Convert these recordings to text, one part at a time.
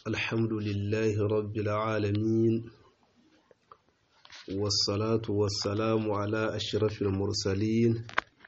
الحمد لله رب العالمين والصلاة والسلام على أشرف المرسلين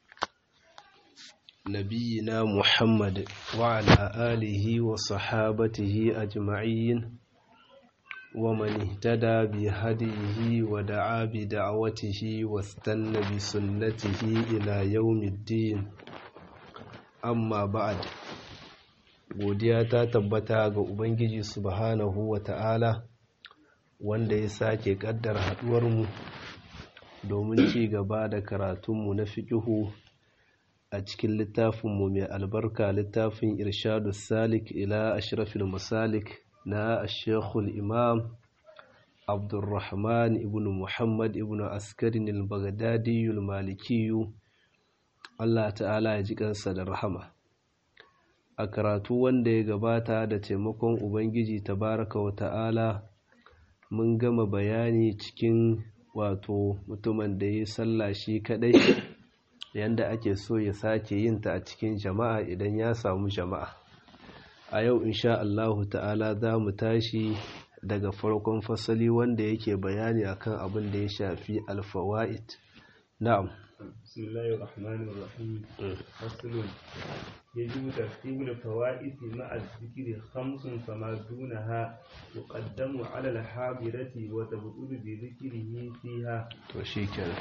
نبينا محمد وعلى آله وصحابته أجمعين ومن اهتدى بهديه ودعا بدعوته واستنى بسنته إلى يوم الدين amma ba'ad godiya ta tabbata ga ubangiji subhanahu wa ta'ala wanda ya sake kaddar haduwarmu domin ci gaba da karatunmu na fiƙihu a cikin littafinmu mai albarka littafin irshadu salik ila ashrafil masalik na ashekul imam abdulrahman ibn muhammad ibn askarin al-baghdadiyul malikiyu Allah ta'ala ya ji kansa da rahama a karatu wanda ya gabata da taimakon ubangiji tabaraka wa ta'ala mun gama bayani cikin wato mutumin da ya sallah shi kadai yanda ake so ya sake yin ta a cikin jama'a idan ya samu jama'a a yau insha Allah ta'ala za mu tashi daga farkon fasali wanda yake bayani akan abin da ya shafi alfawa'id na'am بسم الله الرحمن الرحيم فصل يجب ترتيب الفوائد مع الذكر خمس فما دونها يقدم على الحاضرة وتبطل بذكره فيها وشيكرا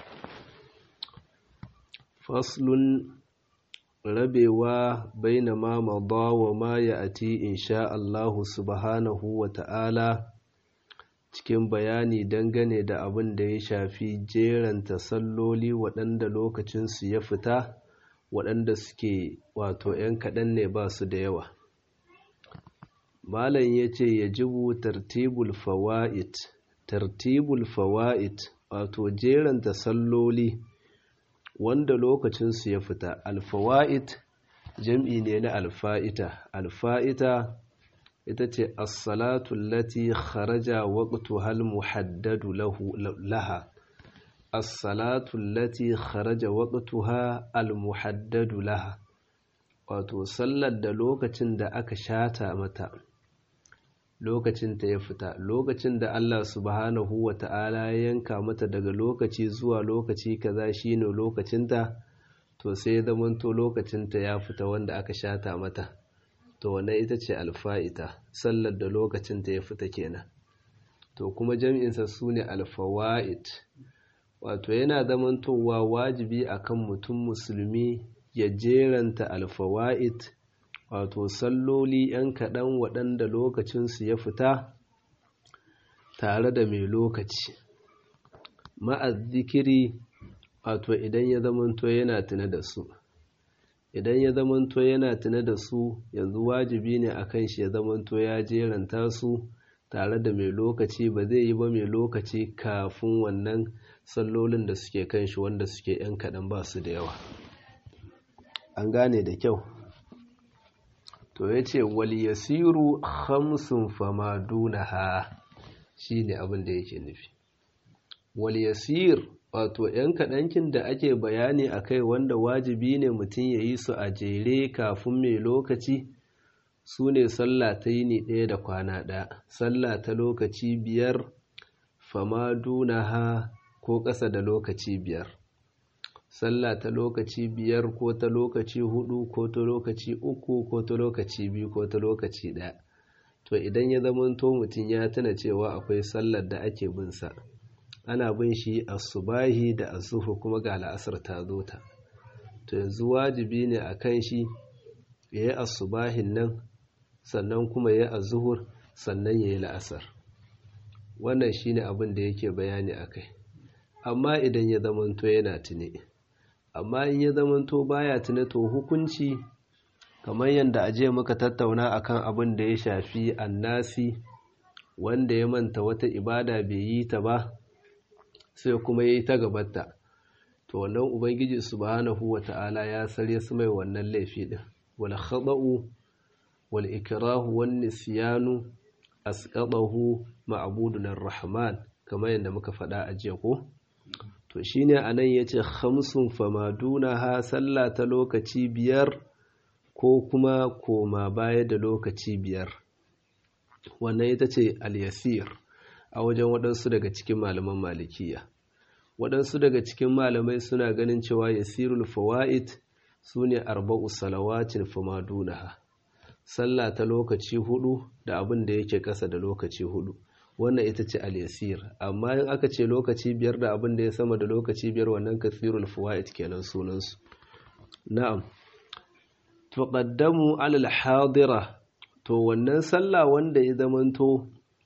فصل rabewa baina ma mada wa ma ya'ti insha Allah subhanahu wa ta'ala cikin bayani dangane da abin da ya shafi jeranta salloli waɗanda lokacinsu ya fita waɗanda suke wato ‘yan kaɗan ne ba su da yawa malam ya ce ya jibu tartibul fawa'id tartibul fawa'id wato jeranta salloli wanda lokacinsu ya fita alfawa'id jam'i ne na alfa'ita alfa'ita ita ce assalatu lati kharaja waqtuha almuhaddadu lahu laha assalatu lati kharaja waqtuha almuhaddadu laha wato sallar da lokacin da aka shata mata lokacin ta ya fita lokacin da Allah subhanahu wata'ala ya yanka mata daga lokaci zuwa lokaci kaza shine lokacinta to sai zamanto lokacinta ya fita wanda aka shata mata to wannan ita ce alfa'ita sallar da lokacin ta ya fita kenan to kuma jami'insa su ne alfawa'id wato yana zamantowa wajibi akan mutum musulmi ya jeranta alfawa'id wato salloli ‘yan kaɗan waɗanda lokacinsu ya fita tare da mai lokaci ma'azzikiri wato idan ya zamanto yana tuna da su idan ya zamanto yana tuna da su yanzu wajibi ne a kan shi ya zamanto ya jeranta su tare da mai lokaci ba zai yi ba mai lokaci kafin wannan sallolin da suke kan shi wanda suke yan kaɗan ba su da yawa an gane da kyau to ya ce wali yasiru hamsin fama dunaha shi ne abin da yake nufi wali yasir wato ‘yan kaɗankin da ake bayani a kai wanda wajibi ne mutum ya yi su a jere kafin mai lokaci su ne sallah ta yini ɗaya da kwana ɗaya sallah ta lokaci biyar fama ha ko ƙasa da lokaci biyar sallah ta lokaci biyar ko ta lokaci hudu ko ta lokaci uku ko ta lokaci biyu ko ta lokaci ɗaya to idan ya zamanto mutum ya tuna cewa akwai sallar da ake bin sa ana bin shi asubahi da asuhu kuma ga la'asar ta zo ta to yanzu wajibi ne a kan shi ya yi asubahin nan sannan kuma ya yi azuhur sannan ya yi la'asar wannan shi ne abin da yake bayani a kai amma idan ya zamanto yana tune amma in ya zamanto baya tune to hukunci kamar yadda aje muka tattauna akan abin da ya shafi annasi wanda ya manta wata ibada bai yi ta ba sai kuma ya yi ta gabata to wannan ubangiji subhanahu wata'ala ya sare su mai wannan laifi din wal khada'u wal ikrahu wan nisyanu asqadahu ma'budun rahman kamar yadda muka faɗa a jiya ko to shine anan yace khamsun famaduna ha sallah ta lokaci biyar ko kuma koma baya da lokaci biyar wannan ita ce al-yasir a wajen waɗansu daga cikin malaman malikiya waɗansu daga cikin malamai suna ganin cewa yasirul fawaid su ne arba'u salawatin fama dunaha sallah ta lokaci hudu da abin da yake ƙasa da lokaci hudu wannan ita ce al-yasir amma in aka ce lokaci biyar da abin da ya sama da lokaci biyar wannan kasirul fawaid kenan sunansu na'am tuqaddamu alal hadira to wannan sallah wanda ya zamanto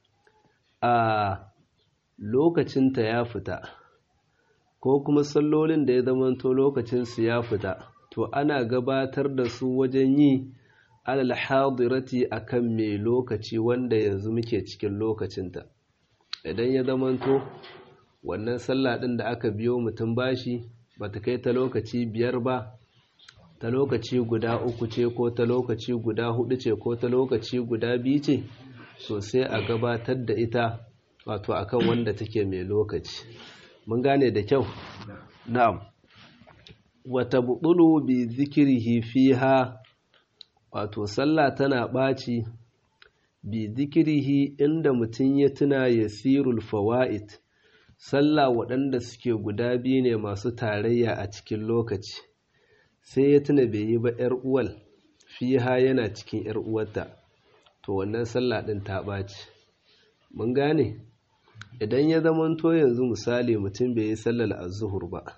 a lokacinta ya fita ko kuma sallolin da ya zamanto lokacinsu ya fita to ana gabatar da su wajen yi alal hadirati akan mai lokaci wanda yanzu muke cikin lokacinta idan ya zamanto wannan sallah ɗin da aka biyo mutum bashi bata kai ta lokaci biyar ba ta lokaci guda uku ce ko ta lokaci guda hudu ce ko ta lokaci guda biyu ce so sai a gabatar da ita wato akan wanda take mai lokaci mun gane da kyau na'am wata buɗulu bi zikirihi fiha wato sallah tana ɓaci bi zikirihi inda mutum ya tuna yasirul fawaid sallah waɗanda suke guda biyu ne masu tarayya a cikin lokaci sai ya tuna bai yi ba ‘yar uwal fiha yana cikin ‘yar uwarta to wannan sallah ɗin ta ɓaci mun gane idan ya zamanto yanzu misali mutum bai yi sallar azuhur ba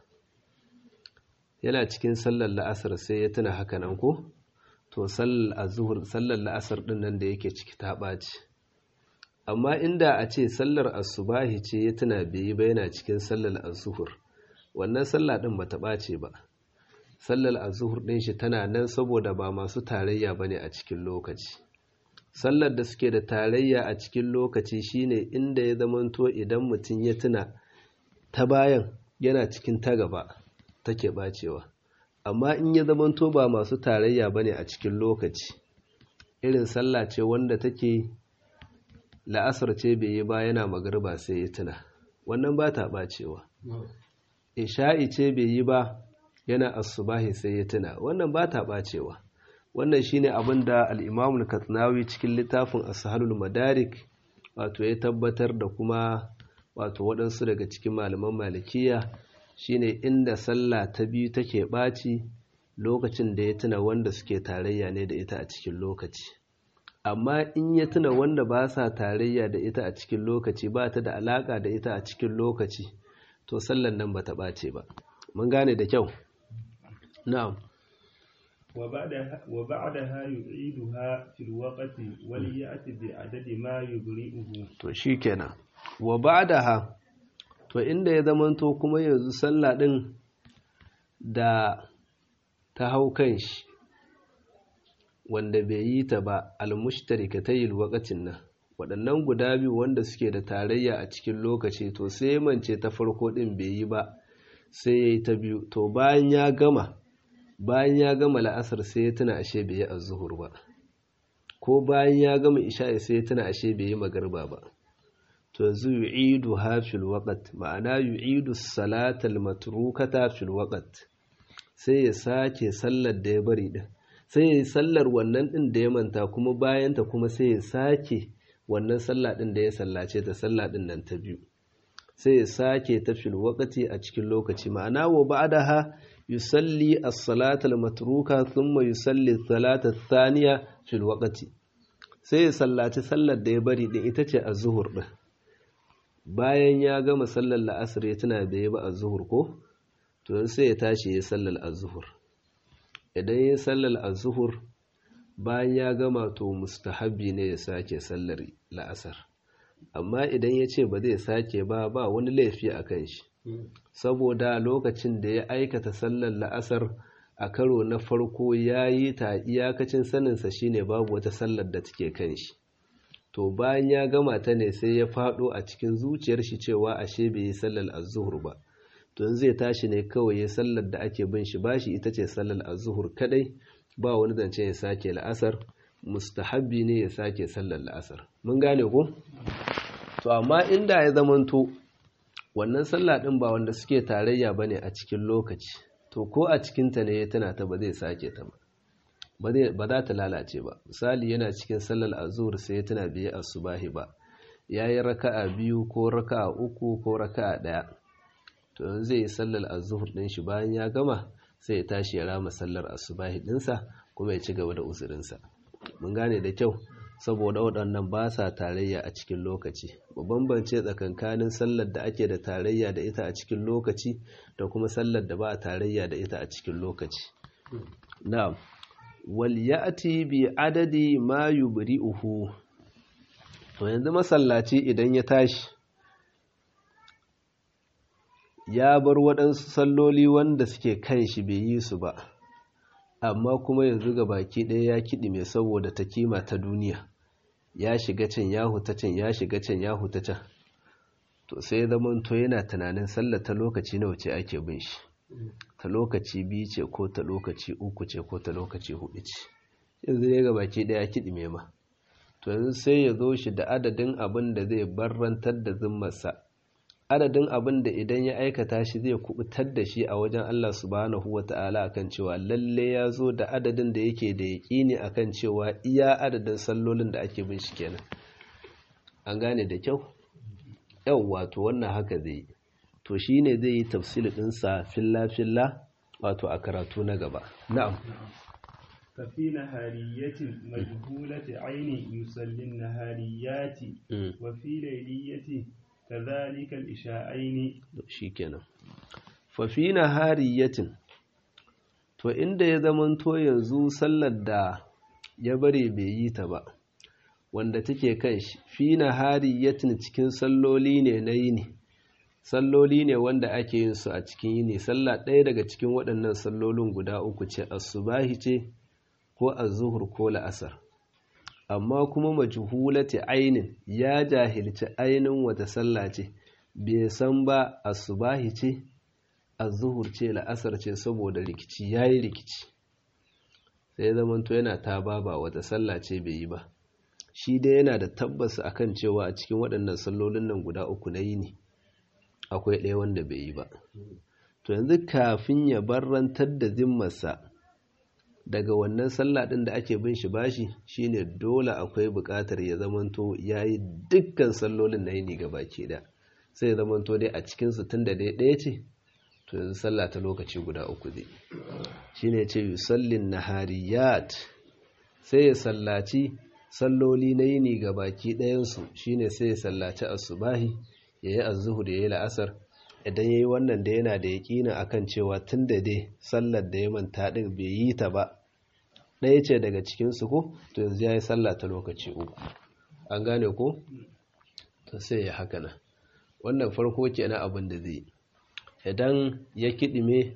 yana cikin sallar la'asar sai ya tuna haka nan ko to sallar azuhur sallar la'asar ɗin nan da yake ciki ta ɓaci amma inda a ce sallar asubahi ce ya tuna bai yi ba yana cikin sallar azuhur wannan sallah ɗin ba ta ɓace ba sallar azuhur ɗin shi tana nan saboda ba masu tarayya bane a cikin lokaci sallar da suke da tarayya a cikin lokaci shine inda ya zamanto idan mutum ya tuna ta bayan yana cikin ta gaba take bacewa amma in ya zamanto ba masu tarayya bane a cikin lokaci irin sallah ce wanda take la'asar ce bai yi ba yana magarba sai ya tuna wannan ba ta bacewa isha'i ce bai yi ba yana asubahi sai ya tuna wannan ba ta ɓacewa wannan shine abin da al'imamul katsinawi cikin littafin asahalul madarik wato ya tabbatar da kuma wato waɗansu daga cikin malaman malikiya shine inda sallah ta biyu take ɓaci lokacin da ya tuna wanda suke tarayya ne da ita a cikin lokaci amma in ya tuna wanda ba sa tarayya da ita a cikin lokaci ba ta da alaƙa da ita a cikin lokaci to sallan nan ba ta ɓace ba mun gane da kyau نعم وبعدها, وبعدها يعيدها في الوقت وليأتي بعدد ما يبرئه to shikenan wa ba'daha to inda ya zamanto kuma yanzu sallah din da ta hau kan shi wanda bai yi ta ba almushtarikatayil waqatin nan waɗannan guda biyu wanda suke da tarayya a cikin lokaci to sai mance ta farko din bai yi ba sai yayi ta biyu to bayan ya gama bayan ya gama la'asar sai ya tuna ashe bai yi azuhur ba ko bayan ya gama isha'i sai ya tuna ashe bai yi magarba ba to yanzu yu'idu ha fil waqt ma'ana yu'idu salatal matrukata fil waqt sai ya sake sallar da ya bari din sai ya yi sallar wannan din da ya manta kuma bayan ta kuma sai ya sake wannan sallah din da ya sallace ta sallah din nan ta biyu sai ya sake ta fil waqti a cikin lokaci ma'ana wa ba'daha yusalli as-salata al-matruka thumma yusalli as-salata ath-thaniya fil waqti sai ya sallaci sallar da ya bari din ita ce az-zuhur din bayan ya gama sallar la'asar ya tuna da ya ba az-zuhur ko to sai ya tashi ya sallar az-zuhur idan ya sallar az-zuhur bayan ya gama to mustahabbi ne ya sake sallar la'asar amma idan ya ce ba zai sake ba ba wani laifi a kan shi saboda lokacin da ya aikata sallar la'asar a karo na farko ya yi ta iyakacin saninsa shine babu wata sallar da take kan shi to bayan ya gama ta ne sai ya faɗo a cikin zuciyar shi cewa ashe bai yi sallar azuhur ba to zai tashi ne kawai ya sallar da ake bin shi bashi ita ce sallar azuhur kadai ba wani zance ya sake la'asar mustahabbi ne ya sake sallar la'asar mun gane ko to amma inda ya zamanto wannan sallah din ba wanda suke tarayya bane a cikin lokaci to ko a cikin ta ne ya tana ta ba zai sake ta ba ba za ta lalace ba misali yana cikin sallar azur sai ya tuna biye asubahi ba yayi raka'a biyu ko raka'a uku ko raka'a daya to yanzu zai yi sallar azur din shi bayan ya gama sai ya tashi ya rama sallar asubahi dinsa kuma ya ci gaba da uzurinsa mun gane da kyau saboda waɗannan ba sa tarayya a cikin lokaci mu bambance tsakankanin sallar da ake da tarayya da ita a cikin lokaci da kuma sallar da ba a tarayya da ita a cikin lokaci na'am wal ya'ti bi adadi ma yubri'uhu to yanzu masallaci idan ya tashi ya bar waɗansu salloli wanda suke kan shi bai yi su ba amma kuma yanzu ga baki ɗaya ya kiɗi mai saboda ta kima ta duniya ya shiga can ya huta can ya shiga can ya huta can to sai zaman to yana tunanin sallar ta lokaci nawa ce ake bin shi ta lokaci biyu ce ko ta lokaci uku ce ko ta lokaci hudu ce yanzu ne ga baki ɗaya kiɗi mai ma to yanzu sai ya zo shi da adadin abin da zai barrantar da zimmarsa adadin abin da idan ya aikata shi zai kubutar da shi a wajen Allah subhanahu wa ta'ala akan cewa lalle ya zo da adadin da yake da yaƙini akan cewa iya adadin sallolin da ake bin shi kenan an gane da kyau yau wato wannan haka zai yi to shi ne zai yi tafsili ɗinsa filla-filla wato a karatu na gaba na'am ففي نهارية مجهولة عين يصلي النهاريات وفي ليلية كذلك الإشاءين shikenan fa fi nahariyatin to inda ya zamanto yanzu sallar da ya bare bai yi ta ba wanda take kan shi fi nahariyatin cikin salloli ne na yini salloli ne wanda ake yin su a cikin yini sallah ɗaya daga cikin waɗannan sallolin guda uku ce asubahi ce ko az-zuhur ko la'asar amma kuma majhulati ainin ya jahilci ainin wata sallah ce bai san ba asubahi ce az-zuhur ce la'asar ce saboda rikici yayi rikici sai zamanto yana ta baba wata sallah ce bai yi ba shi dai yana da tabbas akan cewa a cikin waɗannan sallolin nan guda uku na yini akwai ɗaya wanda bai yi ba to yanzu kafin ya barrantar da zimmarsa daga wannan sallah ɗin da ake bin shi bashi shine dole akwai buƙatar ya zamanto ya yi dukkan sallolin na yini gaba ke da sai ya zamanto dai a cikinsu tun da dai ɗaya ce to yanzu sallah ta lokaci guda uku zai shine ce yusallin nahariyat sai ya sallaci salloli na yini ga baki ɗayansu shine sai ya sallaci asubahi ya yi azuhur ya yi la'asar idan ya yi wannan da yana da yaƙina akan cewa tun da dai sallar da ya manta ɗin bai yi ta ba ɗaya ce daga cikinsu ko to yanzu ya yi sallah ta lokaci uku an gane ko to sai ya haka nan wannan farko ke na abin da zai idan ya kiɗime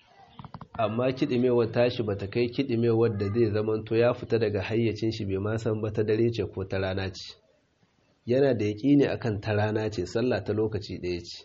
amma kiɗimewar tashi bata kai kiɗimewar da zai zamanto ya fita daga hayyacin shi bai ma san ba ta dare ce ko ta rana ce yana da yaƙini akan ta rana ce sallah ta lokaci ɗaya ce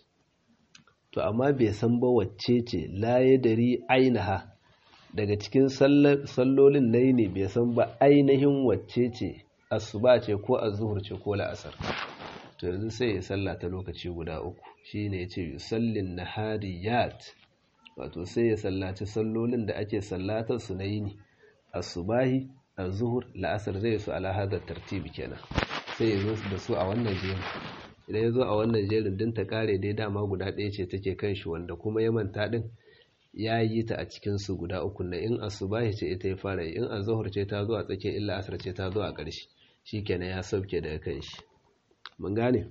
to amma bai san ba wacce ce la ya dari ainiha daga cikin sallolin na ne bai san ba ainihin wacce ce asuba ce ko azuhur ce ko la'asar to yanzu sai ya salla ta lokaci guda uku shine ya ce yusallin nahariyat wato sai ya sallaci sallolin da ake sallatar su na yini asubahi azuhur la'asar zai su ala hadar tartibi kenan sai ya zo da su a wannan jerin idan ya zo a wannan jerin din ta kare dai dama guda ɗaya ce take kan shi wanda kuma ya manta din ya yi ta a cikin su guda uku na in asubahi ce ita ya fara yi in azuhur ce ta zo a tsakiyar illa asar ce ta zo a ƙarshe shikenan ya sauke daga kan shi mun gane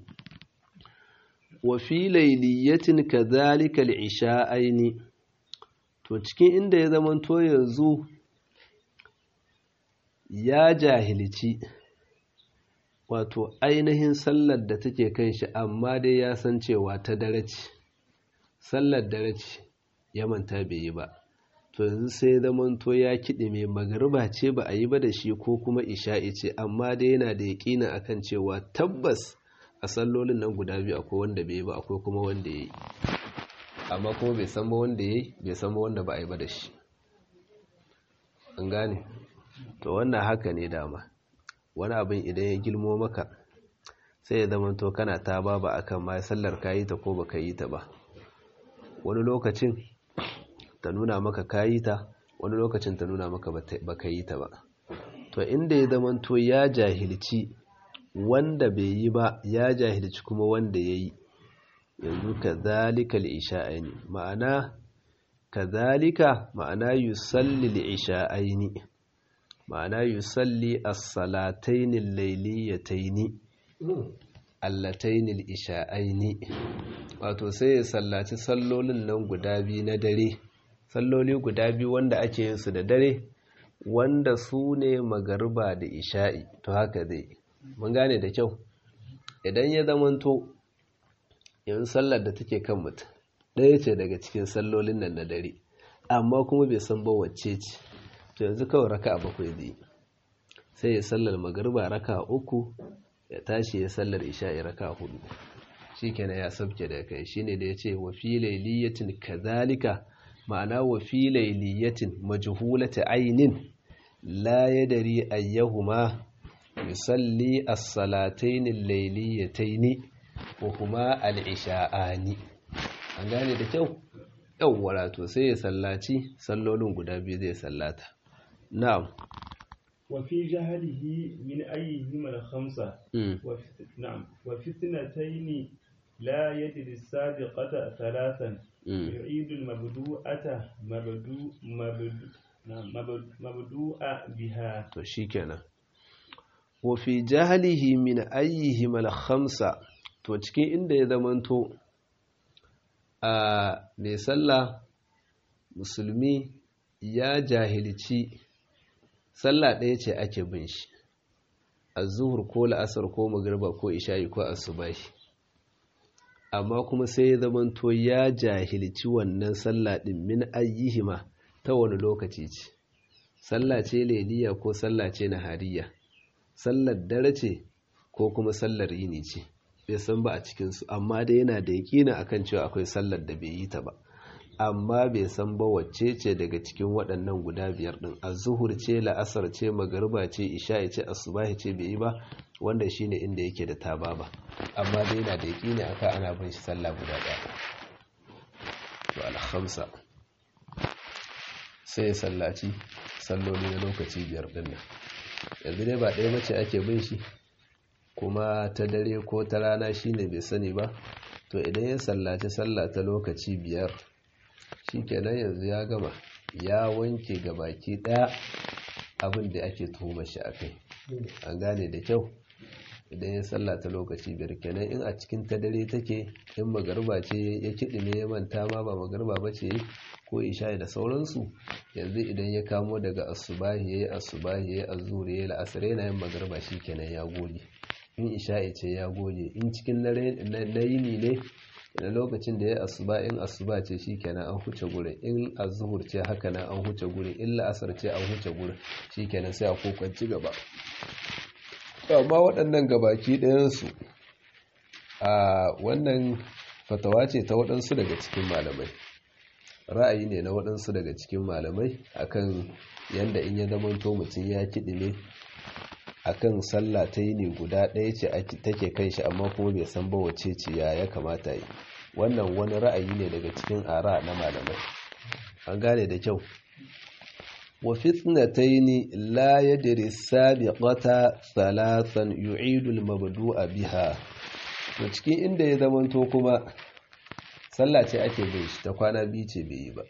wa fi layliyatin kadhalika al-isha'aini to cikin inda ya zamanto yanzu ya jahilci wato ainihin sallar da take kan shi amma dai ya san cewa ta dare ce sallar dare ce ya manta bai yi ba to yanzu sai zamanto ya kiɗi mai magariba ce ba a yi ba da shi ko kuma isha'i ce amma dai yana da yaƙina akan cewa tabbas a sallolin nan guda biyu akwai wanda bai yi ba akwai kuma wanda ya yi amma kuma bai san ba wanda ya yi bai san ba wanda ba a yi ba da shi an gane to wannan haka ne dama wani abin idan ya gilmo maka sai ya zama to kana ta ba ba akan ma sallar ka yi ta ko ba ka yi ta ba wani lokacin ta nuna maka ka yi ta wani lokacin ta nuna maka baka yi ta ba to inda ya zamanto ya jahilci wanda bai yi ba ya jahilci kuma wanda ya yi yanzu ka zalika aini ma'ana ka zalika ma'ana yusalli li'isha'aini ma'ana yusalli as-salataini al-layliyataini allataini al-isha'aini wato sai ya sallaci sallolin nan guda biyu na dare salloli guda biyu wanda ake yin su da dare wanda su ne magariba da isha'i to haka zai mun gane da kyau idan ya zamanto yin sallar da take kan mutum ɗaya ce daga cikin sallolin nan na dare amma kuma bai san ba wacce ce to yanzu kawai raka a bakwai zai sai ya sallar magariba raka uku ya tashi ya sallar isha'i raka hudu shikenan ya sabke da kai shine da yace wa fi layliyatin kadhalika ma'ana wa fi layliyatin majhulati aynin la yadri ayyuhuma yusalli as-salatayn al-layliyatayn wa huma al-isha'ani an gane da kyau yawwa to sai ya sallaci sallolin guda biyu zai sallata na'am وفي جهله من أيهما الخمسة نعم وفي اثنتين لا يدري السابقة ثلاثا يعيد المبدوءة مبدوء مبدوء مبدوء بها شيكنا وفي جهله من أيهما الخمسة to cikin inda ya zamanto a mai sallah musulmi ya jahilci sallah ɗaya ce ake bin shi a zuhur ko la'asar ko magriba ko isha'i ko asubahi amma kuma sai ya zamanto ya jahilci wannan sallah ɗin min ayyihima ta wani lokaci ce sallah ce leliya ko sallah ce nahariya sallar dare ce ko kuma sallar yini ce bai san ba a cikinsu amma dai yana da yaƙina akan cewa akwai sallar da bai yi ta ba amma bai san ba wacce ce daga cikin waɗannan guda biyar ɗin azuhur ce la'asar ce magariba ce isha'i ce asubahi ce bai yi ba wanda shine inda yake da taba ba amma dai yana da yaƙini aka ana bin shi sallah guda ɗaya to alhamsa sai ya sallaci salloli na lokaci biyar ɗin nan yanzu dai ba ɗaya mace ake bin shi kuma ta dare ko ta rana shine bai sani ba to idan ya sallaci sallah ta lokaci biyar shikenan yanzu ya gama ya wanke ga baki daya abin da ake tuhuma shi akai an gane da kyau idan ya sallah ta lokaci biyar kenan in a cikin ta dare take in magarba ce ya kiɗime ya manta ma ba magarba ba ce ko isha'i da sauransu yanzu idan ya kamo daga asubahi yayi asubahi yayi azhur yayi la'asar yana yin magarba shikenan ya goge in isha'i ce ya goge in cikin na yini ne da lokacin da ya asuba in asuba ce shikenan an huce gurin in azhur ce haka nan an huce gurin in la'asar ce an huce gurin shikenan sai a kokwanci gaba amma waɗannan gabaki ɗayansu a wannan fatawa ce ta waɗansu daga cikin malamai ra'ayi ne na waɗansu daga cikin malamai akan yanda in ya zamanto mutum ya kiɗime akan sallah ta yi ne guda ɗaya ce take kan shi amma kuma bai san ba wace ce ya ya kamata yi wannan wani ra'ayi ne daga cikin ara na malamai an gane da kyau wa fitnataini la yadri sabiqata thalathan yu'idu al-mabdu'a biha to cikin inda ya zamanto kuma sallah ce ake bin shi ta kwana biyu ce bai yi ba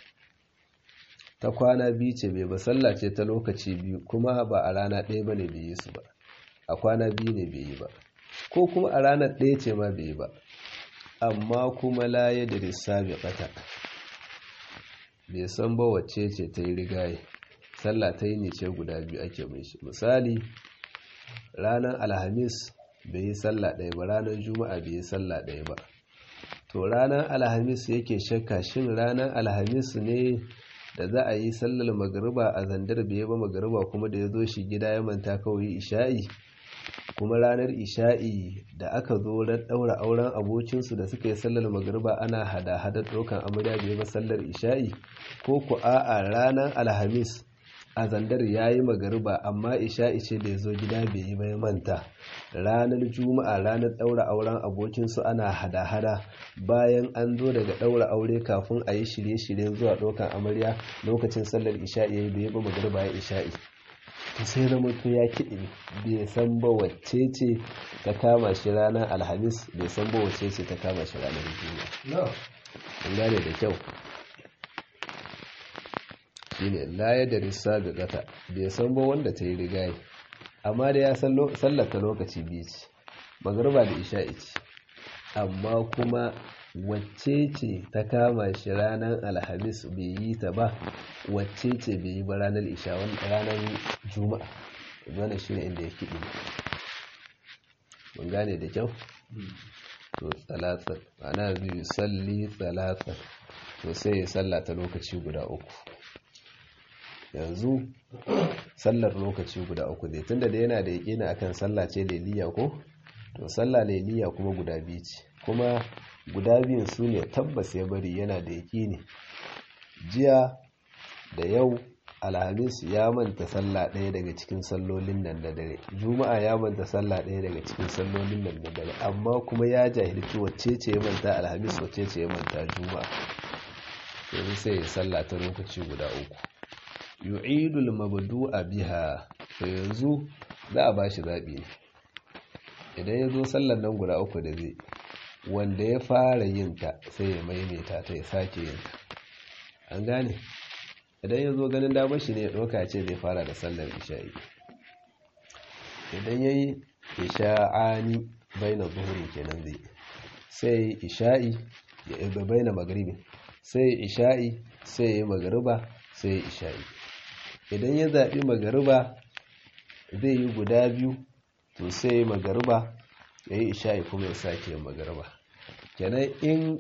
ta kwana biyu ce bai ba sallah ce ta lokaci biyu kuma ba a rana ɗaya ba ne bai yi su ba a kwana biyu ne bai yi ba ko kuma a ranar ɗaya ce ma bai yi ba amma kuma laye da rissabi ɓata bai san ba wacce ce ta yi rigaye sallah ta yi ne ce guda biyu ake mai shi misali ranar alhamis bai yi sallah ɗaya ba ranar juma'a bai yi sallah ɗaya ba to ranar alhamis yake shakka shin ranar alhamis ne da za a yi sallar magariba a zandar bai ba magariba kuma da ya zo shi gida ya manta kawai isha'i kuma ranar isha'i da aka zo ran daura auren abokinsu da suka yi sallar magariba ana hada-hadar ɗaukan amarya bai ba sallar isha'i ko ku a'a ranar alhamis a zandar ya yi magariba amma isha'i ce da ya zo gida bai yi bai manta ranar juma'a ranar ɗaura auren abokinsu ana hada-hada bayan an zo daga ɗaura aure kafin a yi shirye-shiryen zuwa ɗaukan amarya lokacin sallar isha'i ya yi bai ba magariba ya isha'i to sai zama to ya kiɗi bai san ba wacce ce ta kama shi ranar alhamis bai san ba wacce ce ta kama shi ranar juma'a an gane da kyau shine laye da rissa da gata bai san ba wanda ta yi rigaye amma da ya sallata lokaci biyu ce magarba da isha'i ce amma kuma wacce ce ta kama shi ranar alhamis bai yi ta ba wacce ce bai yi ba ranar isha ranar juma'a wannan shi ne inda ya kiɗi mun gane da kyau to tsalatsar ana biyu salli tsalatsar to sai ya sallata lokaci guda uku yanzu sallar lokaci guda uku ne tunda da yana da yaƙini akan sallah ce leliya ko to sallah leliya kuma guda biyu ce kuma guda biyun su ne tabbas ya bari yana da yaƙini jiya da yau alhamis ya manta sallah ɗaya daga cikin sallolin nan da dare juma'a ya manta sallah ɗaya daga cikin sallolin nan da dare amma kuma ya jahilci wacce ce ya manta alhamis wacce ce ya manta juma'a yanzu sai ya sallah ta lokaci guda uku yu'idul mabdu'a biha to yanzu za a bashi zabi ne idan ya zo sallar nan guda uku da zai wanda ya fara yin ta sai ya maimaita ta ya sake yin ta an gane idan ya zo ganin damar shi ne ya ɗauka ce zai fara da sallar isha'i idan ya yi isha'ani bai na zuhuri kenan zai sai isha'i ya bai na magaribi sai isha'i sai ya yi magariba sai isha'i idan ya zaɓi magariba zai yi guda biyu to sai ya magariba ya yi isha'i kuma ya sake yin magariba kenan in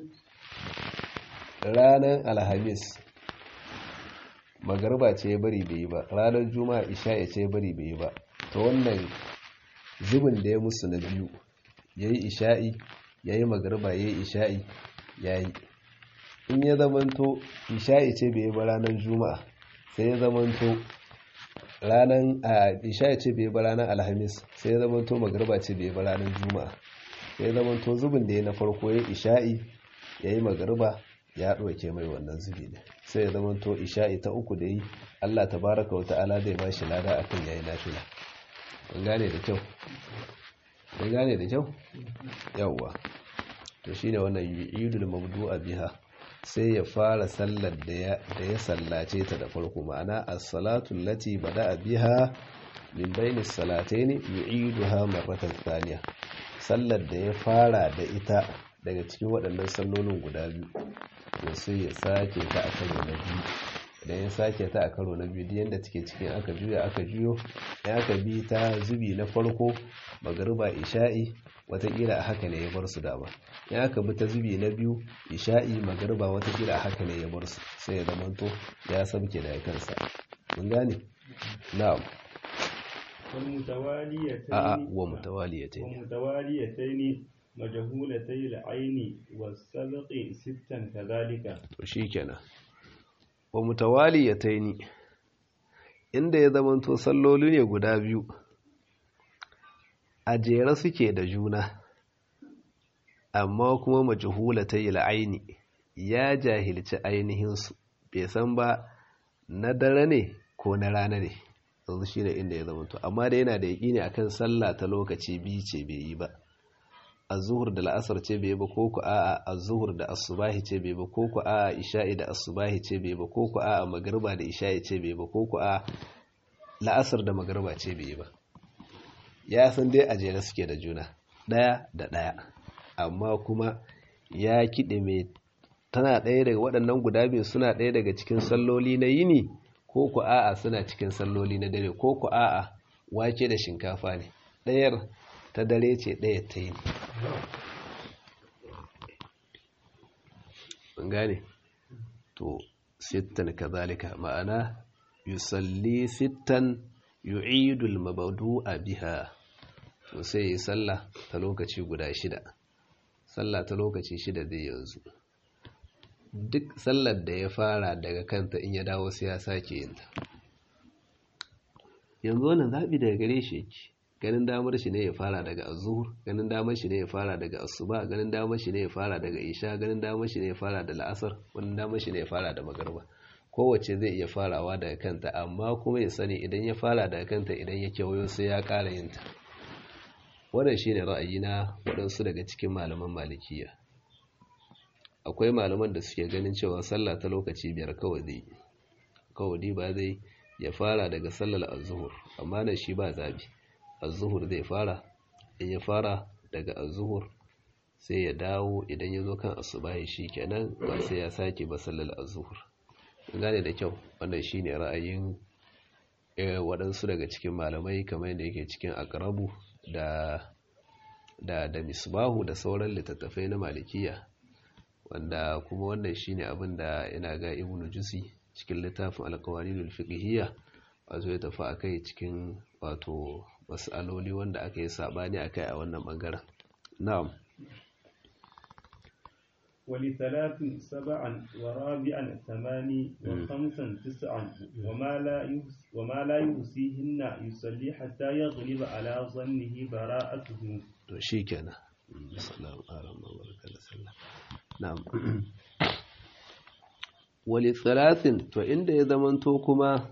ranar alhamis magariba ce ya bari bai yi ba ranar juma'a isha'i ce ya bari bai yi ba ta wannan zubin da ya musu na biyu ya yi isha'i ya yi magariba ya yi isha'i ya yi in ya zamanto isha'i ce bai yi ba ranar juma'a sai ya zamanto ranar a isha'i ce bai yi ba ranar alhamis sai ya zamanto magariba ce bai yi ba ranar juma'a sai ya zamanto zubin da ya na farko ya isha'i ya yi magariba ya ɗauke mai wannan zubi ne sai ya zamanto isha'i ta uku da yi allah ta baraka wa ta'ala zai ba shi lada akan yayi nafila an gane da kyau an gane da kyau yawwa to shine wannan yidul mabdu'a biha sai ya fara sallar da ya sallace ta da farko ma'ana as-salatu allati bada'a biha min bainis salatayn yu'iduha marratan thaniya sallar da ya fara da ita daga cikin waɗannan sallolin guda biyu to sai ya sake ta a karo na biyu idan ya sake ta a karo na biyu yadda take cikin aka juya aka juyo ya aka bi ta zubi na farko magariba isha'i watakila a haka ne ya bar su dama ya aka bi ta zubi na biyu isha'i magariba watakila a haka ne ya bar su sai ya zamanto ya sabke da kansa mun gane na'am a'a wa mutawaliyatayn ومتواليتين مجهولتي العين والسبق ستا كذلك to shikenan wa mutawaliyatayn inda ya zamanto salloli ne guda biyu a jere suke da juna amma kuma majhulatai aini ya jahilci ainihinsu bai san ba na dare ne ko na rana ne yanzu shi ne inda ya zamanto amma da yana da yaƙi ne akan sallah ta lokaci biyu ce bai yi ba azuhur da la'asar ce bai ba ko ku a'a azuhur da asubahi ce bai ba ko ku a'a isha'i da asubahi ce bai ba ko ku a'a magriba da isha'i ce bai ba ko ku a'a la'asar da magriba ce bai ba ya san dai a jere suke da juna ɗaya da ɗaya amma kuma ya kiɗe mai tana ɗaya daga waɗannan guda biyu suna ɗaya daga cikin salloli na yini ko ku a'a suna cikin salloli na dare ko ku a'a wake da shinkafa ne ɗayar ta dare ce ɗaya ta yini gane to sittan kazalika ma'ana yusalli sittan yu'idul mabdu'a biha to sai yi sallah ta lokaci guda shida sallah ta lokaci shida zai yanzu duk sallar da ya fara daga kanta in ya dawo sai ya sake yin ta yanzu wannan zaɓi daga gare shi yake ganin damar shi ne ya fara daga azuhur ganin damar shi ne ya fara daga asuba ganin damar shi ne ya fara daga isha ganin damar shi ne ya fara da la'asar ganin damar shi ne ya fara da magarba kowace zai iya farawa daga kanta amma kuma ya sani idan ya fara daga kanta idan ya kewayo sai ya ƙara yin ta wannan shine ra'ayi na waɗansu daga cikin malaman malikiya akwai malaman da suke ganin cewa sallah ta lokaci biyar kawai zai kawai ba zai ya fara daga sallar azuhur amma na shi ba zabi azuhur zai fara in ya fara daga azuhur sai ya dawo idan ya zo kan asubahi shi kenan ba sai ya sake ba sallar azuhur gane da kyau wannan shine ra'ayin waɗansu daga cikin malamai kamar yadda yake cikin akarabu da da da misbahu da sauran littattafai na malikiya wanda kuma wannan shine abin da ina ga ibnu jusi cikin littafin alkawarinul fiqhiyya wato ya tafi akai cikin wato mas'aloli wanda aka yi sabani akai a wannan bangaren na'am ولثلاث سبعا ورابعا ثماني وخمسا تسعا وما لا وما لا يحصيهن يصلي حتى يغلب على ظنه براءته to shikenan sallallahu alaihi wasallam na'am wali thalathin to inda ya zamanto kuma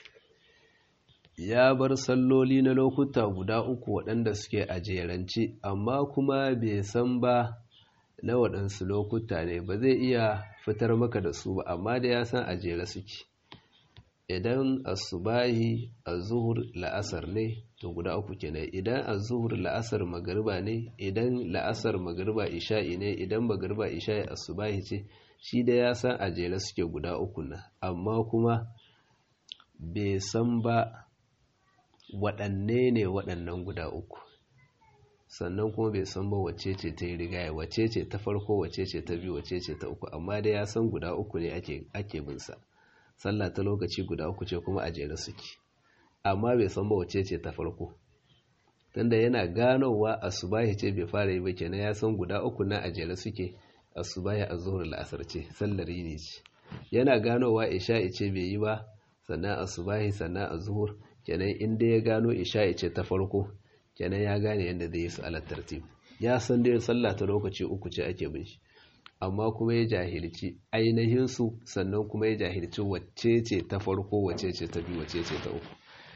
ya bar salloli na lokuta guda uku waɗanda suke a jerance amma kuma bai san ba na waɗansu lokuta ne ba zai iya fitar maka da su ba amma da ya san a jere suke idan asubahi azuhur la'asar ne to guda uku kenan idan azuhur la'asar magariba ne idan la'asar magariba isha'i ne idan magariba isha'i asubahi ce shi da ya san a jere suke guda uku na amma kuma bai san ba waɗanne ne waɗannan guda uku sannan kuma bai san ba wacce ce ta yi rigaya wacce ce ta farko wacce ce ta biyu wacce ce ta uku amma dai ya san guda uku ne ake bin sa sallah ta lokaci guda uku ce kuma a jere suke amma bai san ba wacce ce ta farko tunda yana ganowa asubahi ce bai fara yi ba kenan ya san guda uku na a jere suke asubahi azhur la'asar ce sallar yini ce yana ganowa isha'i ce bai yi ba sannan asubahi sannan azhur kenan in dai ya gano isha'i ce ta farko kenan ya gane yadda zai yi su alat tartib ya san dai sallah ta lokaci uku ce ake bin shi amma kuma ya jahilci ainihin su sannan kuma ya jahilci wacce ce ta farko wacce ce ta biyu wacce ce ta uku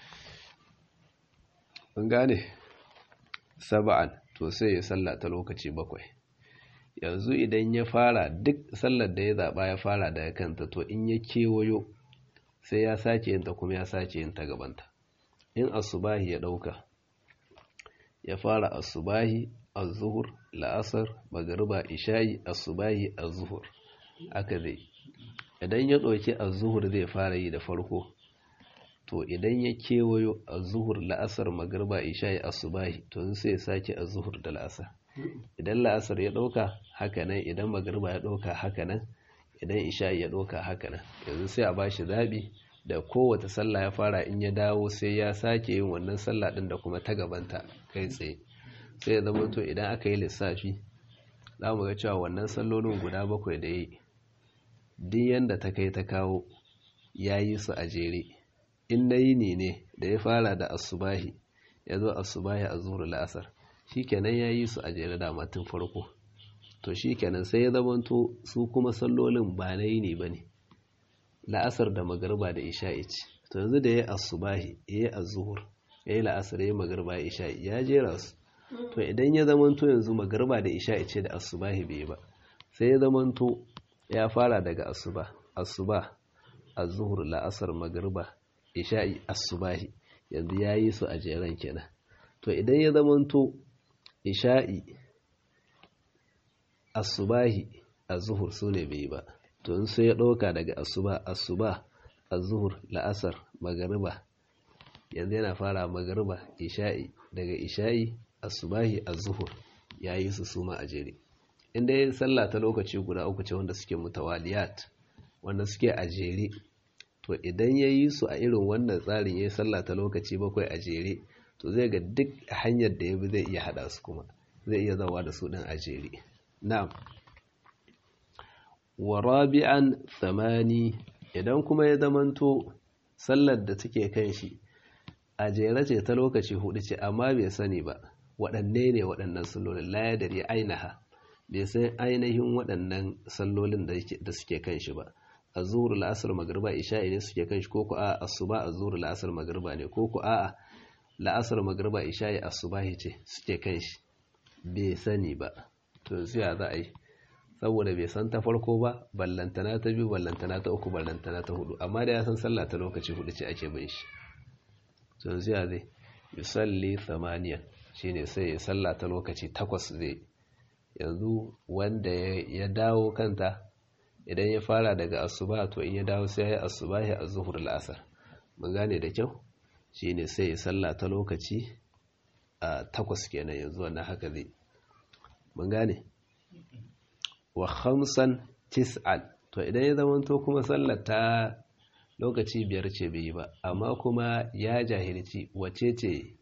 mun gane saba'an to sai ya sallah ta lokaci bakwai yanzu idan ya fara duk sallar da ya zaba ya fara daga kanta to in ya kewayo sai ya sake yin ta kuma ya sake yin ta gabanta in asubahi ya dauka ya fara asubahi az-zuhur la'asar magriba isha'i asubahi az-zuhur aka zai idan ya ɗauki az-zuhur zai fara yi da farko to idan ya kewayo az-zuhur la'asar magriba isha'i asubahi to sai ya sake az-zuhur da la'asar idan la'asar ya ɗauka haka nan idan magriba ya ɗauka haka nan idan isha'i ya ɗauka haka nan yanzu sai a bashi zabi da kowace sallah ya fara in ya dawo sai ya sake yin wannan sallah din da kuma ta gabanta kai tsaye sai ya zama to idan aka yi lissafi za mu ga cewa wannan sallolin guda bakwai da yi duk yanda ta kai ta kawo ya yi su a jere in na yini ne da ya fara da asubahi ya zo asubahi a zuwa la'asar shikenan ya yi su a jere da matin farko to shikenan sai ya zama to su kuma sallolin ba na yini ba ne la'asar da magarba da isha'i ce to yanzu da ya asubahi ya yi azuhur ya yi la'asar ya yi magarba ya isha'i ya jera su to idan ya zamanto yanzu magarba da isha'i ce da asubahi bai ba sai ya zamanto ya fara daga asuba asuba azuhur la'asar magarba isha'i asubahi yanzu ya yi su a jeren kenan to idan ya zamanto isha'i asubahi azuhur su ne bai ba to in sai ya ɗauka daga asuba asuba azuhur la'asar magariba yanzu yana fara magariba isha'i daga isha'i asubahi azuhur ya yi su suma a jere inda ya sallah ta lokaci guda uku ce wanda suke mutawaliyat wanda suke a jere to idan ya yi su a irin wannan tsarin ya yi sallah ta lokaci bakwai a jere to zai ga duk hanyar da ya bi zai iya haɗa su kuma zai iya zawa da su ɗin a jere na'am wa rabi'an tsamani idan kuma ya zamanto sallar da take kan shi a jere ce ta lokaci hudu ce amma bai sani ba waɗanne ne waɗannan sallolin la ya dare ainaha bai san ainihin waɗannan sallolin da suke kan shi ba a zuhur la'asar magriba isha'i ne suke kan shi ko ku a asuba a zuhur la'asar magriba ne ko ku a la'asar magriba isha'i asubahi ce suke kan shi bai sani ba to sai za a yi saboda bai san ta farko ba ballantana ta biyu ballantana ta uku ballantana ta hudu amma da ya san sallah ta lokaci hudu ce ake bin shi to sai zai yusalli thamaniyan shine sai ya sallah ta lokaci takwas zai yanzu wanda ya dawo kanta idan ya fara daga asuba to in ya dawo sai ya yi asubahi a zuhur la'asar mun gane da kyau shine sai ya sallah ta lokaci a takwas kenan yanzu wannan haka zai mun gane wa khamsan tis'an to idan ya zama to kuma sallar ta lokaci biyar ce bai yi ba amma kuma ya jahilci wace ce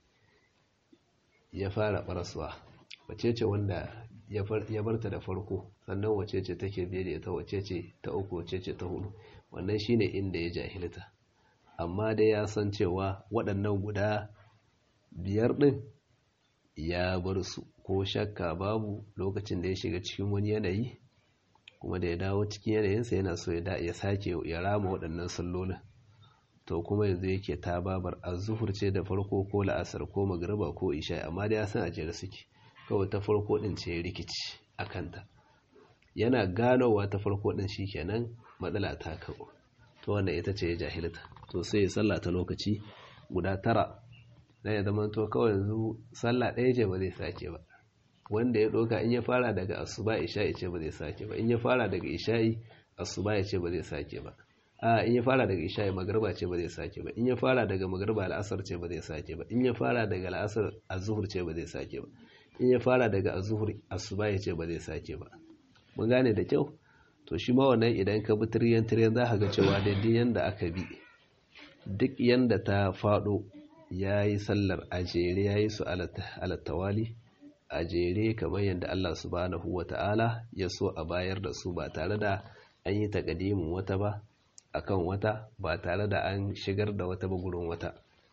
ya fara barasuwa wace ce wanda ya barta da farko sannan wace ce take biye da ita wace ce ta uku wace ce ta hudu wannan shine inda ya jahilta amma dai ya san cewa waɗannan guda biyar ɗin ya bar su ko shakka babu lokacin da ya shiga cikin wani yanayi kuma da ya dawo cikin yanayinsa yana so ya sake ya rama waɗannan sallolin to kuma yanzu yake ta babar azuhur ce da farko ko la'asar ko magriba ko isha amma da ya san a jere suke kawai ta farko din ce rikici a kanta yana ganowa ta farko din kenan matsala ta kawo to wannan ita ce ya jahilta to sai ya salla ta lokaci guda tara dan ya zama to kawai yanzu sallah ɗaya ce ba zai sake ba wanda ya ɗauka in ya fara daga asuba isha'i ce ba zai sake ba in ya fara daga isha'i asuba ya ce ba zai sake ba a in ya fara daga isha'i magarba ce ba zai sake ba in ya fara daga magarba al'asar ce ba zai sake ba in ya fara daga al'asar azhur ce ba zai sake ba in ya fara daga azhur asuba ya ce ba zai sake ba mun gane da kyau to shi ma wannan idan ka bi tiryan tiryan za ka ga cewa daidai yanda aka bi duk yanda ta faɗo ya yi sallar a jere ya yi su alattawali a jere kamar yadda Allah subhanahu wa ta'ala ya so a bayar da su ba tare da an yi takadimin wata ba akan wata ba tare da an shigar da wata ba gurin wata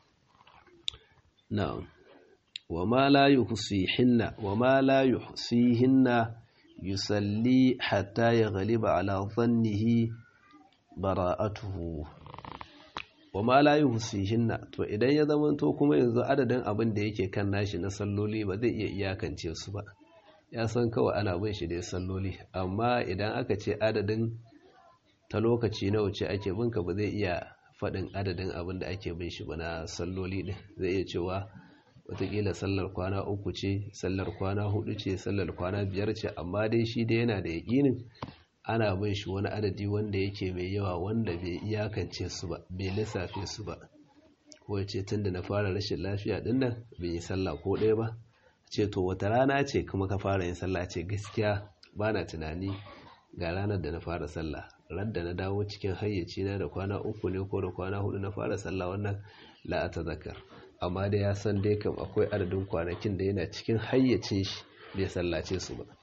na'am wa ma la yuhsihinna wa ma la yuhsihinna yusalli hatta yaghliba ala dhannihi bara'atuhu wa ma la yuhsihinna to idan ya zamanto kuma yanzu adadin abin da yake kan nashi na salloli ba zai iya iyakance su ba ya san kawai ana bin shi da salloli amma idan aka ce adadin ta lokaci nawa ce ake bin ka ba zai iya faɗin adadin abin da ake bin shi ba na salloli din zai iya cewa watakila sallar kwana uku ce sallar kwana hudu ce sallar kwana biyar ce amma dai shi dai yana da yaƙinin ana bin shi wani adadi wanda yake mai yawa wanda bai iyakance su ba bai lissafe su ba ko ce tun da na fara rashin lafiya din nan bai yi sallah ko ɗaya ba ce to wata rana ce kuma ka fara yin sallah ce gaskiya ba na tunani ga ranar da na fara sallah ran da na dawo cikin hayyaci na da kwana uku ne ko da kwana hudu na fara sallah wannan la ta zakar amma da ya san dai kam akwai adadin kwanakin da yana cikin hayyacin shi bai sallace su ba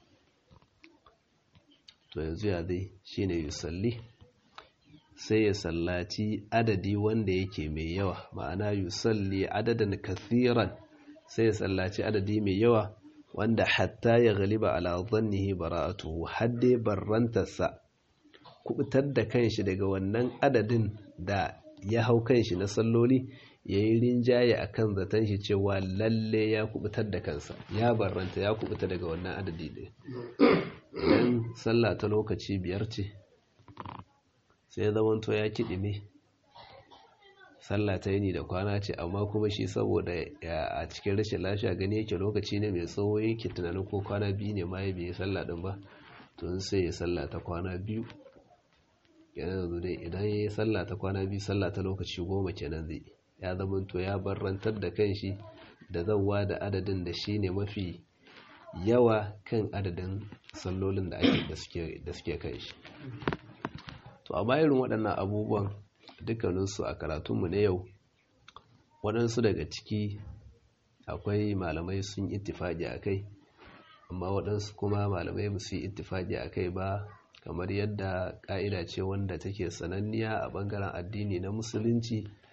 to yanzu ya zai shine yusalli sai ya sallaci adadi wanda yake mai yawa ma'ana yusalli adadan kathiran sai ya sallaci adadi mai yawa wanda hatta ya galiba ala dhannihi bara'atuhu hadde barrantarsa kubutar da kanshi daga wannan adadin da ya hau kanshi na salloli ya yi rinjaye a kan zaton shi cewa lalle ya kubutar da kansa ya barranta ya kubuta daga wannan adadi ɗin idan sallah ta lokaci biyar ce sai zamanto ya kiɗi ne sallah ta yini da kwana ce amma kuma shi saboda a cikin rashin lafiya gani yake lokaci ne mai tsawo yake tunanin ko kwana biyu ne ma ya biye sallah ɗin ba tun sai ya sallah ta kwana biyu yanzu dai idan ya yi sallah ta kwana biyu sallah ta lokaci goma kenan zai ya zamanto ya barrantar da kanshi da zauwa da adadin da shi ne mafi yawa kan adadin sallolin da ake da suke kan shi to a irin waɗannan abubuwan dukkaninsu a karatunmu na yau waɗansu daga ciki akwai malamai sun ittifaƙi a kai amma waɗansu kuma malamai ba su yi ittifaƙi a kai ba kamar yadda ƙa'ida ce wanda take sananniya a ɓangaren addini na musulunci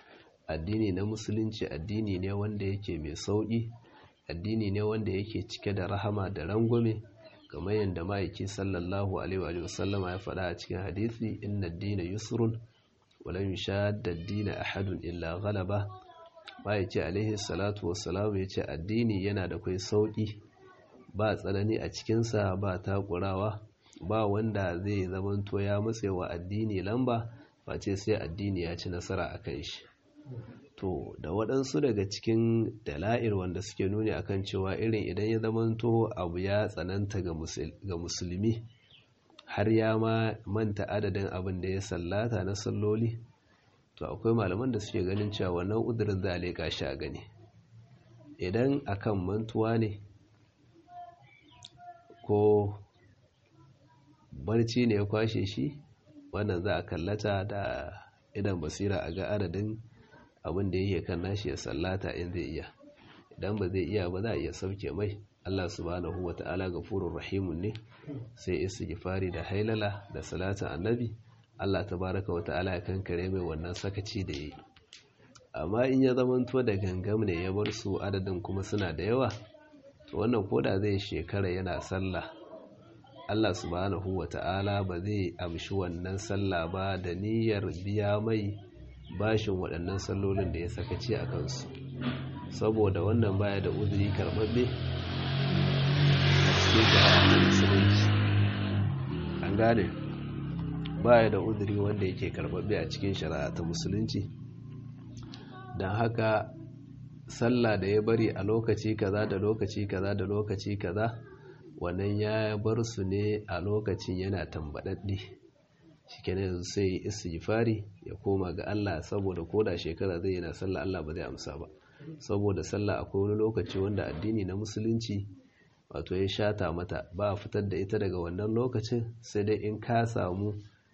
addini na musulunci addini ne wanda yake mai sauƙi addini ne wanda yake cike da rahama da rangwame kamar yadda ma'aiki sallallahu alaihi wa sallama ya faɗa a cikin hadisi inna ad-dina yusrun wa lam yushadda ad-dina ahadun illa ghalaba ma'aiki alaihi salatu wassalam ya ce addini yana da kai sauƙi ba tsanani a cikinsa ba takurawa ba wanda zai zamanto ya matsewa addini lamba face sai addini ya ci nasara a kan shi to da waɗansu daga cikin dala'ir wanda suke nuni akan cewa irin idan ya zamanto abu ya tsananta ga musulmi har ya ma manta adadin abin da ya sallata na salloli to akwai malaman da suke ganin cewa wannan udurin za a leƙa shi a gani idan akan mantuwa ne ko barci ne ya kwashe shi wannan za a kallata da idan basira a ga adadin abin da yake kan nashi ya sallata in zai iya idan ba zai iya ba za a iya sauke mai Allah subhanahu wa ta'ala gafurur rahimun ne sai istighfari da hailala da salatin annabi Allah tabaraka wa ta'ala ya kankare mai wannan sakaci da yi amma in ya zamanto da gangam ne ya bar su adadin kuma suna da yawa to wannan koda zai shekara yana sallah Allah subhanahu wa ta'ala ba zai amshi wannan sallah ba da niyyar biya mai bashin waɗannan sallolin da ya sakaci a kansu saboda wannan baya da uzuri karɓaɓɓe a cikin shari'a musulunci an gane baya da uzuri wanda yake karɓaɓɓe a cikin shari'a ta musulunci don haka sallah da ya bari a lokaci kaza da lokaci kaza da lokaci kaza wannan ya bar su ne a lokacin yana tambaɗaɗɗe shikenan yanzu sai istighfari ya koma ga Allah saboda koda shekara zai yana sallah Allah ba zai amsa ba saboda sallah akwai wani lokaci wanda addini na musulunci wato ya shata mata ba a fitar da ita daga wannan lokacin sai dai in ka samu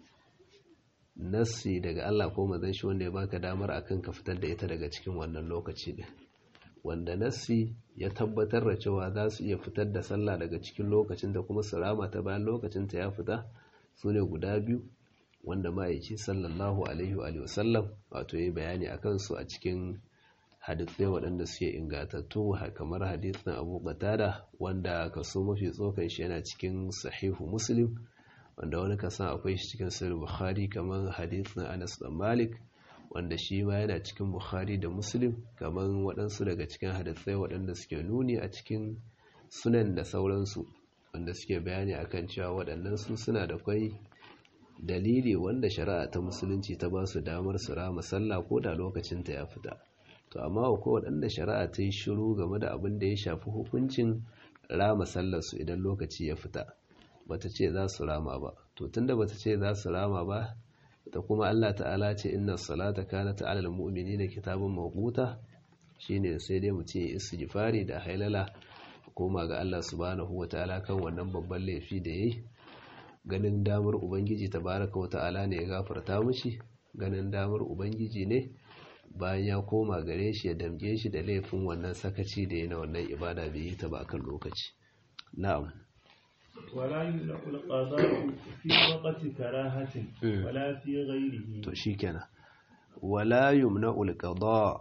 nassi daga Allah ko manzon shi wanda ya baka damar akan ka fitar da ita daga cikin wannan lokaci din wanda nassi ya tabbatar da cewa za su iya fitar da sallah daga cikin lokacin da kuma su rama ta bayan lokacin ta ya fita su ne guda biyu wanda ma'aiki sallallahu alaihi wa sallam wato yi bayani a kansu a cikin hadithai waɗanda suke ingatattu kamar hadithin abu qatada wanda kaso mafi tsokan shi yana cikin sahihu muslim wanda wani kasan akwai shi cikin sahih bukhari kamar hadithin anas dan malik wanda shi ma yana cikin bukhari da muslim kamar waɗansu daga cikin hadithai waɗanda suke nuni a cikin sunan da sauransu wanda suke bayani akan cewa waɗannan su suna da kwai dalili wanda shari'a ta musulunci ta ba su damar su rama sallah ko da lokacinta ya fita to amma akwai waɗanda shari'a ta yi shiru game da abin da ya shafi hukuncin rama sallarsu idan lokaci ya fita bata ce za su rama ba to tunda bata ce za su rama ba da kuma Allah ta'ala ce inna salata kanat 'alal mu'minina kitabun mawquta shine sai dai mutum ya istighfari da hailala koma ga Allah subhanahu wataala kan wannan babban laifi da yayi ganin damar ubangiji tabaraka wata'ala ne ya gafarta mishi ganin damar ubangiji ne bayan ya koma gare shi ya damge shi da laifin wannan sakaci da yana wannan ibada bai yi ta ba kan lokaci na'am ولا يمنع القضاء في وقت كراهة ولا في غيره to shikenan wala yumna'ul qada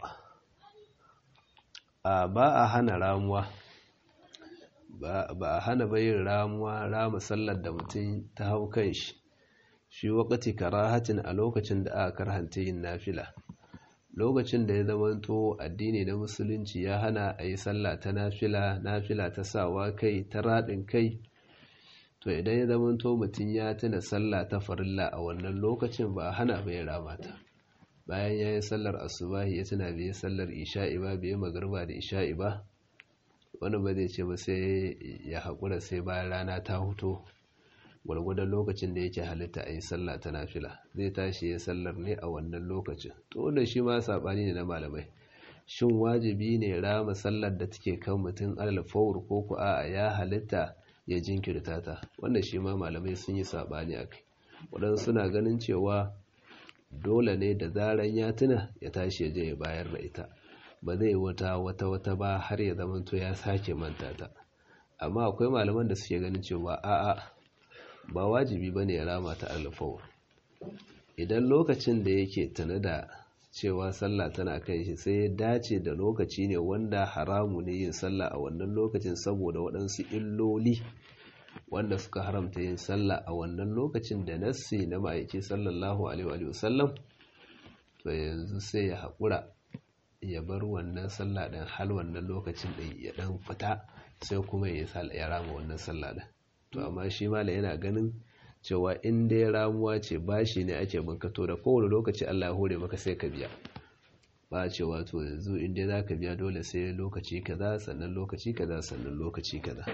a ba a hana ramuwa ba a hana bayin ramuwa rama sallar da mutum ta hau kan shi shi wakati karahatin a lokacin da aka karhanta yin nafila lokacin da ya zamanto addini na musulunci ya hana a yi sallah ta nafila nafila ta sawa kai ta raɗin kai to idan ya zamanto mutum ya tuna sallah ta farilla a wannan lokacin ba a hana bai rama ta bayan ya yi sallar asubahi ya tuna bai sallar isha'i ba bai magarba da isha'i ba wani ba zai ce ba sai ya haƙura sai bayan rana ta huto gwargwadon lokacin da yake halitta a yi sallah ta nafila zai tashi ya sallar ne a wannan lokacin to wanda shi ma saɓani ne na malamai shin wajibi ne rama sallar da take kan mutum alfawar ko ku a ya halitta ya jinkirta ta wanda shi ma malamai sun yi saɓani a kai waɗansu suna ganin cewa dole ne da zaran ya tuna ya tashi ya je ya bayar da ita ba zai wata wata wata ba har ya zama to ya sake manta ta amma akwai malaman da suke ganin cewa a'a ba wajibi bane ya rama ta alfawar idan lokacin da yake tana da cewa sallah tana kan shi sai ya dace da lokaci ne wanda haramu ne yin sallah a wannan lokacin saboda waɗansu illoli wanda suka haramta yin sallah a wannan lokacin da nassi na ma'aiki sallallahu alaihi wasallam to yanzu sai ya haƙura ya bar wannan sallah ɗin hal wannan lokacin ɗin ya ɗan fita sai kuma ya rama wannan sallah ɗin to amma shi mala yana ganin cewa in dai ramuwa ce bashi ne ake bankato da kowane lokaci Allah ya hore maka sai ka biya ba cewa to yanzu in dai za ka biya dole sai lokaci kaza sannan lokaci kaza sannan lokaci kaza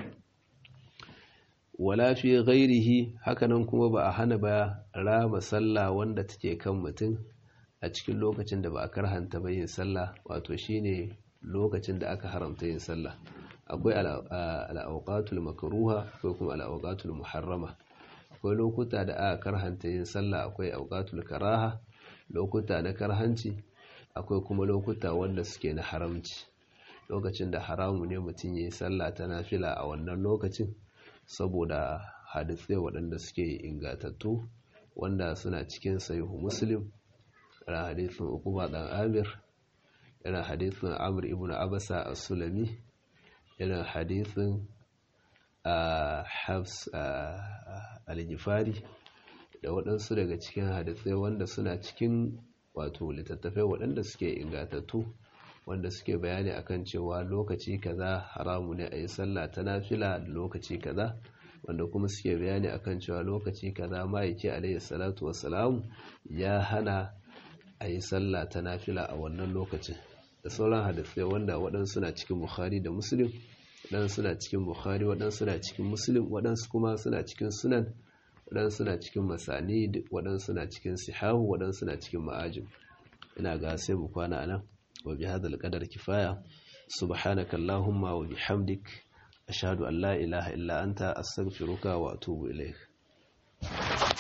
wala fi ghairihi hakanan kuma ba a hana ba rama sallah wanda take kan mutum a cikin lokacin da ba a karhanta ba yin sallah wato shine lokacin da aka haramta yin sallah akwai al'auqatul makruha akwai kuma al'auqatul muharrama akwai lokuta da aka karhanta yin sallah akwai auqatul karaha lokuta na karhanci akwai kuma lokuta wanda suke na haramci lokacin da haramu ne mutum yayi sallah ta nafila a wannan lokacin saboda hadisai waɗanda suke ingatattu wanda suna cikin sahihu muslim irin hadisin ukuba dan amir irin hadisin amr ibn abasa as-sulami irin hadisin hafs al-gifari da waɗansu daga cikin hadisai wanda suna cikin wato littattafai waɗanda suke ingatattu wanda suke bayani akan cewa lokaci kaza haramu ne a yi sallah ta nafila da lokaci kaza wanda kuma suke bayani akan cewa lokaci kaza ma'aiki alayhi salatu wassalam ya hana a yi sallah ta nafila a wannan lokacin da sauran hadisai wanda waɗansu na cikin bukhari da muslim waɗansu suna cikin bukhari waɗansu suna cikin muslim waɗansu kuma suna cikin sunan waɗansu suna cikin masani waɗansu suna cikin sihahu waɗansu suna cikin ma'ajin ina ga sai mu kwana nan wa bi hadal qadar kifaya subhanaka allahumma wa bihamdik ashhadu an la ilaha illa anta astaghfiruka wa atubu ilaik